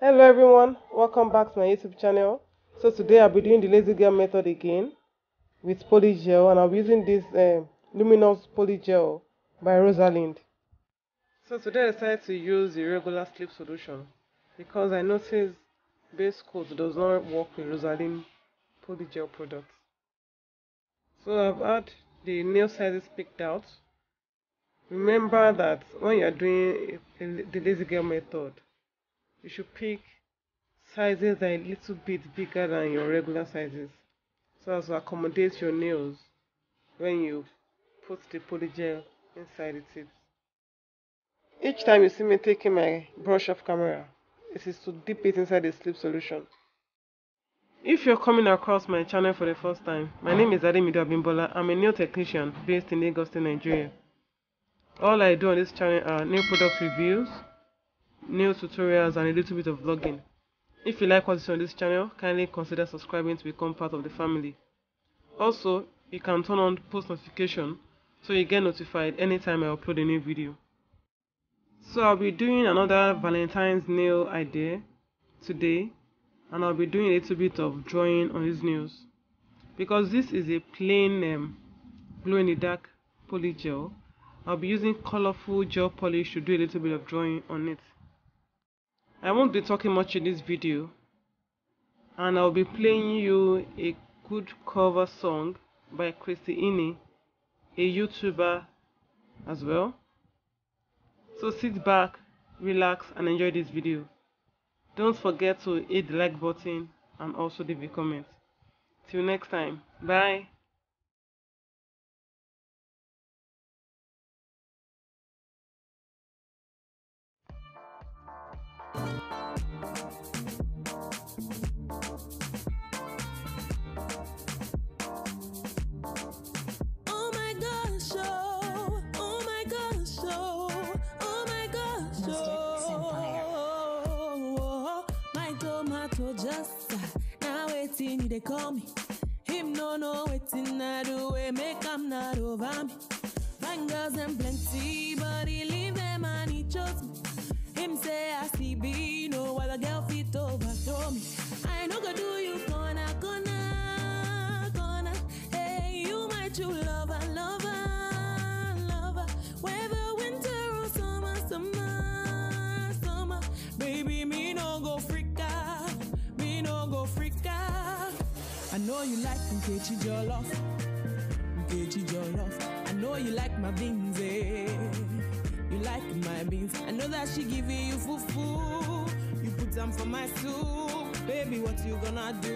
Hello everyone, welcome back to my YouTube channel. So today I'll be doing the lazy girl method again with polygel and I'll be using this uh, luminous polygel by Rosalind. So today I decided to use the regular slip solution because I noticed base coat does not work with Rosalind polygel products. So I've had the nail sizes picked out. Remember that when you're doing the lazy girl method, you should pick sizes that are a little bit bigger than your regular sizes so as to accommodate your nails when you put the polygel inside the tips. Each time you see me taking my brush off camera, it is to dip it inside the slip solution. If you're coming across my channel for the first time, my name is Ademido Abimbola. I'm a nail technician based in Lagos, Nigeria. All I do on this channel are nail product reviews, nail tutorials and a little bit of vlogging. If you like what is on this channel, kindly consider subscribing to become part of the family. Also, you can turn on post notification so you get notified anytime I upload a new video. So I'll be doing another Valentine's nail idea today and I'll be doing a little bit of drawing on these nails because this is a plain um, glow in the dark poly gel I'll be using colorful gel polish to do a little bit of drawing on it I won't be talking much in this video and I'll be playing you a good cover song by Christy Ini, a YouTuber as well. So sit back, relax and enjoy this video. Don't forget to hit the like button and also leave a comment. Till next time, bye. Oh my gosh, oh, oh my gosh, oh, oh my gosh, Mystic oh. My tomato just uh, now waiting, they call me. Him no know waiting, I do it, make am not over me. Fine girls and plenty, but he leave them and he chose me. Him say I see be no other girl fit overthrow me. I no go do you gonna gonna gonna. Hey, you my true lover, lover, lover. Whether winter or summer, summer, summer. Baby, me no go freak out, me no go freak out. I know you like Nkechi Jollof, Nkechi Jollof. I know you like my beans, eh? You like my beans. I know that she giving you fufu. You put them for my soup. Baby, what you gonna do?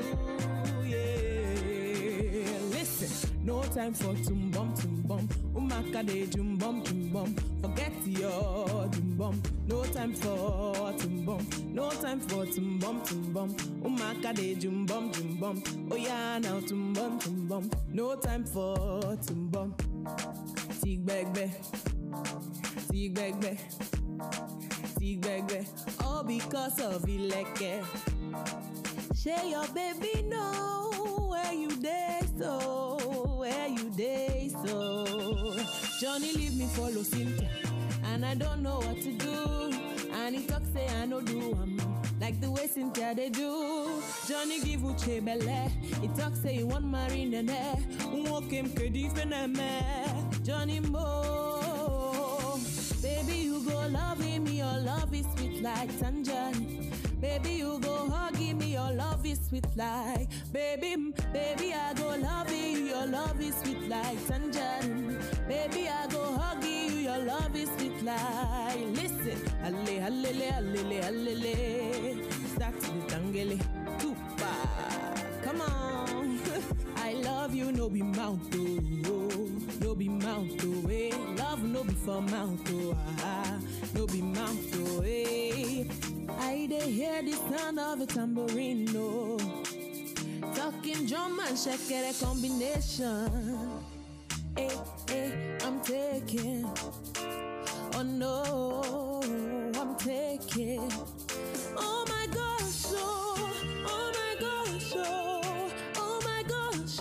Yeah. Listen, no time for tum bum tum bum. Umaka de jum bum tum bum. Forget your tum bum. No time for tum bum. No time for tum bum tum bum. Umaka de jum bum tum bum. Oh yeah, now tum bum tum bum. No time for tum bum. Tig bag bag. Tig bag bag. Tig bag bag. All because of Ileke. Share your baby know where you day so where you day so Johnny leave me follow Cynthia and I don't know what to do and he talk say I no do am like the way Cynthia they do Johnny give Uche belle he talk say he want marry nene walk him kedi feneme Johnny Mo baby you go love him your love is sweet like tangerine Baby, you go hug me, your love is sweet like baby, mm, baby, I go love you, your love is sweet like tangerine. Baby, I go hug you, your love is sweet like. Listen, alle, allele, allele, allele, start the tangele, tupa, come on. I love you, no be mouth, oh, no be mouth, oh, eh. Love no be for mouth, oh, ah, no be mouth, oh, eh. I dey hear the sound of a tambourine, no. Talking drum and shakere combination. Hey, hey, I'm taking. Oh no, I'm taking. Oh my gosh, oh, oh my gosh, oh, oh my gosh,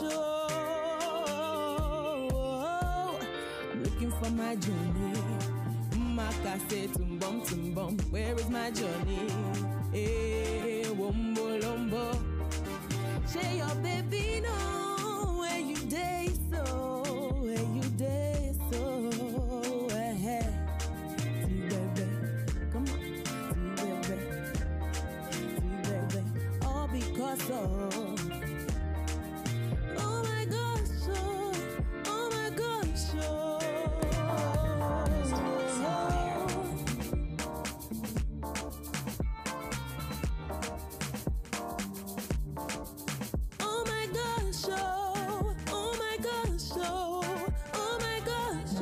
oh. I'm looking for my journey. Maka say tum bum tum bum. Where is my journey? Eh, wombo lombo. Say your baby know where you day so, where you day so. Eh, see baby, come on, see baby, see baby. All because of. Oh my gosh, oh, oh my gosh, oh. Oh my gosh, oh, oh my gosh, oh, oh my gosh,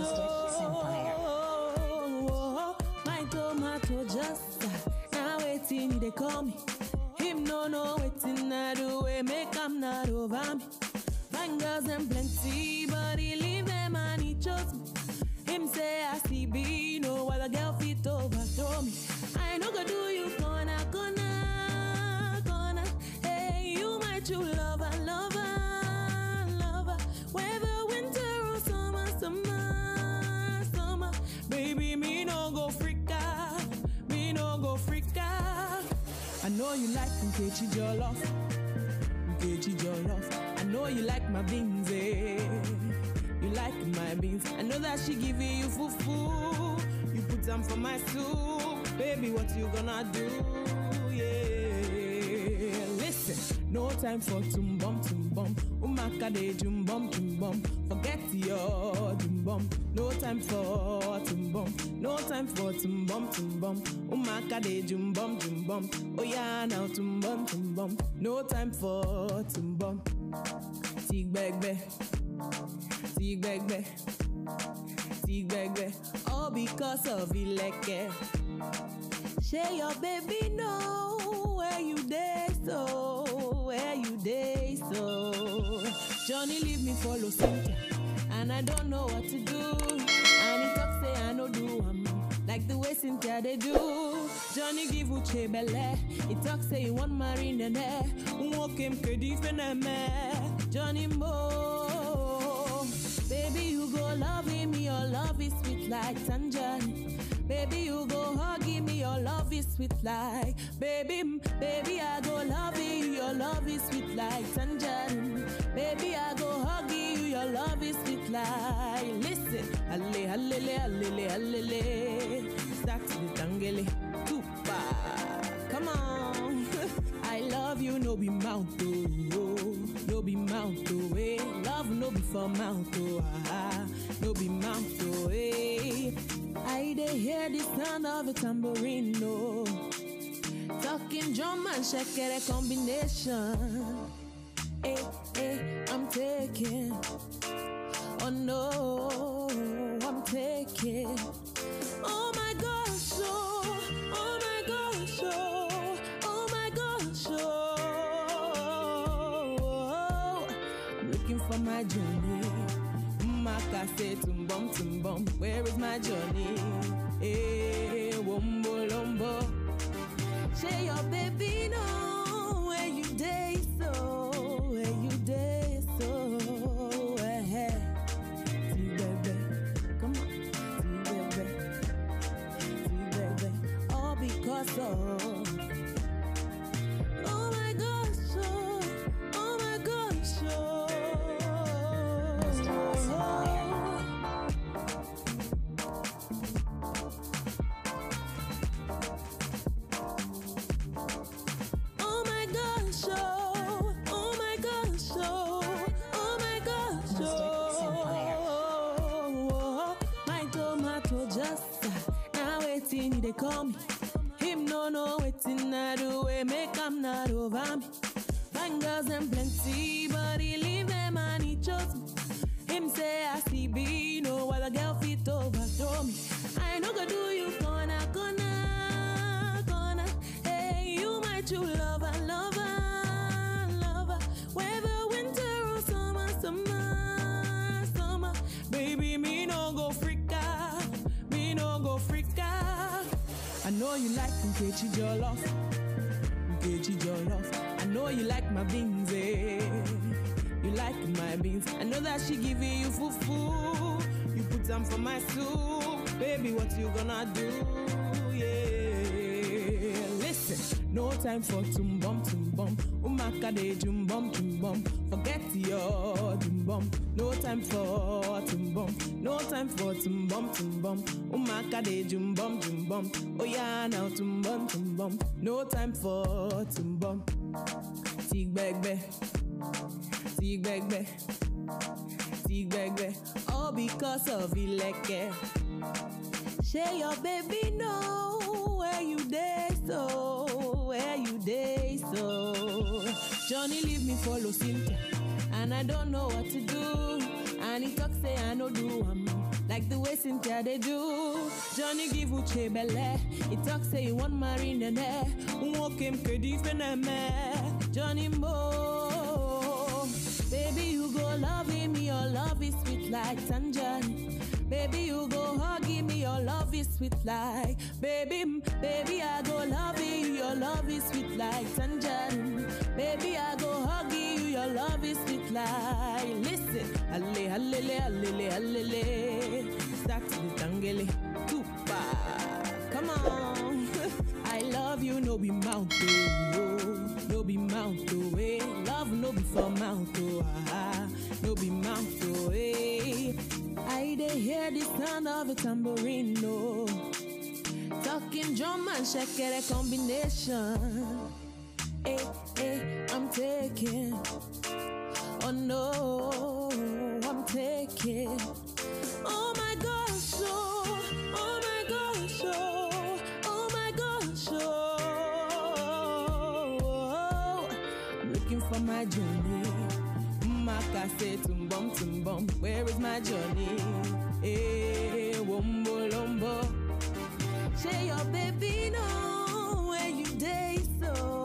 oh. My tomato just uh, now waiting, they call me. Him no know waiting, I do it, make I'm not over me. Fine girls and plenty, but he leave them and he chose me. Him say I see be no other girl fit overthrow me. I no go do you corner, corner, corner. Hey, you my true lover, lover, lover. Whether winter or summer, summer, summer. Baby, me no go freak out, me no go freak out. I know you like Nkechi Jollof, Nkechi Jollof. I know you like my beans, eh. You like my beans. I know that she giving you fufu. You put them for my soup. Baby, what you gonna do? Yeah. Listen, no time for tum bum tum bum. Umaka de jum bum tum bum. Forget your tum bum. No time for tum bum. No time for tum bum tum bum. Umaka de jum bum tum bum. Oh yeah, now tum bum tum bum. No time for tum bum. Tig bag bag. Tig bag bag. Tig bag bag. All because of Ileke. Say your baby know where you day so, where you day so. Johnny leave me follow Cynthia, and I don't know what to do. And he talk say I no do am like the way Cynthia they do. Johnny give Uche belle, he talk say he want marry nene. Walk him kedi feneme, Johnny Mo. Baby you go love him, your love is sweet like tangerine. Baby, you go hug me, your love is sweet like baby, mm, baby, I go love you, your love is sweet like tangerine. Baby, I go hug you, your love is sweet like listen, alle, allele, allele, allele, start the tangele, tupa, come on, I love you, no be mouth, oh, no be mouth, oh, eh, love no be for mouth, oh, ah, no be mouth, oh, eh. I dey hear the sound of a tambourine, no. Talking drum and shakere combination. Hey, hey, I'm taking. Oh no, I'm taking. Oh my gosh, oh, oh my gosh, oh, oh my gosh, oh. I'm looking for my journey. Maka say tumbum tumbum, where is my journey? Eh, wombo lombo. Say your baby know where you day so, where you day so. Eh, see baby, come on, see baby, see baby. All because of. Oh my gosh, oh, oh my gosh, oh. Oh my gosh, oh, oh my gosh, oh, oh my gosh, oh. My tomato just uh, now waiting, they call me. Him no know waiting, I do it, make I'm not over me. Fine girls and plenty, but he leave them and he chose me. Him say I see be no other girl fit overthrow me. I no go do you corner, corner, corner. Hey, you my true lover, lover, lover. Whether winter or summer, summer, summer. Baby, me no go freak out, me no go freak out. I know you like Nkechi Jollof, Nkechi Jollof. I know you like my beans, eh. You like my beans. I know that she giving you fufu. You put them for my soup. Baby, what you gonna do? Yeah. Listen. say, no time for tum bum tum bum. Umaka de jum bum tum bum. Forget your tum bum. No time for tum bum. No time for tum bum tum bum. Umaka de jum bum tum bum. Oh yeah, now tum bum tum bum. No time for tum bum. Tig bag bag. Tig bag bag. Tig bag bag. All because of Ileke. Say your baby know where you day so, where you day so. Johnny leave me follow Cynthia, and I don't know what to do. And he talk say I no do am like the way Cynthia they do. Johnny give Uche belle, he talk say he want marry nene. Walk him kedi feneme, Johnny Mo. Baby you go love him, your love is sweet like tangerine. Baby, you go hug me, your love is sweet like baby, mm, baby, I go love you, your love is sweet like tangerine. Baby, I go hug you, your love is sweet like listen, alle, allele, allele, allele, start the tangele, tupa, come on. I love you, no be mouth, oh, no be mouth, oh, eh. Love no be for mouth, oh, ah, no be mouth, oh, eh. I dey hear the sound of a tambourine, no. Talking drum and shakere combination. Hey, hey, I'm taking. Oh no, I'm taking. Oh my gosh, oh, oh my gosh, oh, oh my gosh, oh. I'm looking for my journey. Maka say tum bum tum bum. Where is my journey? Hey, wombo lombo. Say your baby know where you day so.